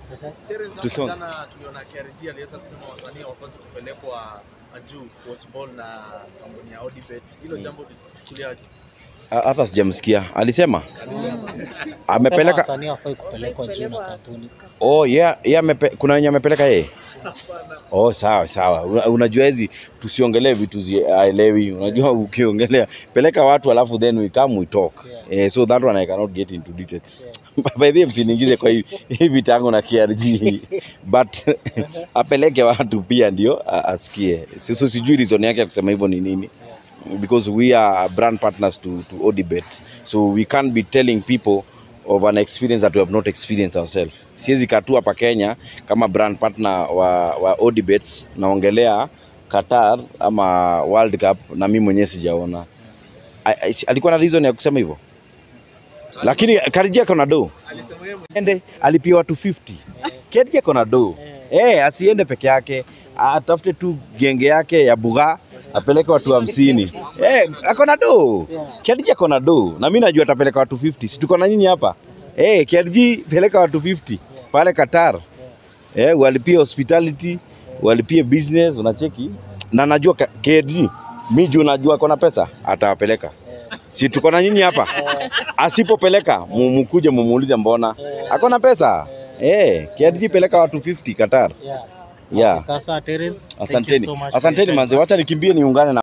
Terence, Tusonge. hapo jana tuliona KRG aliweza kusema wasanii hawapaswi kupelekwa juu Watchball na kampuni ya Odibet. Hilo jambo tulichukuliaje? Ha- hata sijamsikia alisema Sema amepeleka wasanii hawafai kupelekwa juu na kampuni. oh yeah, yeah, amepe, kuna wenye amepeleka yeye oh sawa sawa Una- unajua hizi tusiongelee vitu ziaelewi unajua ukiongelea peleka watu alafu then we come we talk Yeah. eh, so that one I cannot get into detail Yeah. by the way msiniingize kwa hii hii vitango na KRG but apeleke watu pia ndio a- asikie sisi sijui reason yake ya kusema hivyo ni nini because we are brand partners to, to Odibet so we can't be telling people of an experience that we have not experienced ourselves. Siwezi katu hapa Kenya kama brand partner wa, wa Odibet naongelea Qatar ama World Cup na mimi mwenyewe sijaona. A- a- Alikuwa na reason ya kusema hivyo, lakini Kariji ako na do Alisema yeye mwenyewe ende alipiwa 250 Kariji ako na do eh, asiende peke yake, atafute tu genge yake ya bugha apeleke watu hamsini. Eh, ako na do Kiadiji ako na do na mimi najua atapeleka watu 50. Si tuko na nyinyi hapa eh? Kiadiji peleka watu 50 pale Qatar eh, walipie hospitality, walipie business, unacheki na najua Ka- Kiadiji mi juu najua ako na pesa atawapeleka. Si tuko na nyinyi hapa, asipopeleka mu- mukuje mumuulize mbona ako na pesa eh. Kiadiji peleka watu 50 Qatar Yeah. yeah. Sasa Terence, thank you Asanteni, so much for your asanteni time. manze, wacha nikimbie niungane na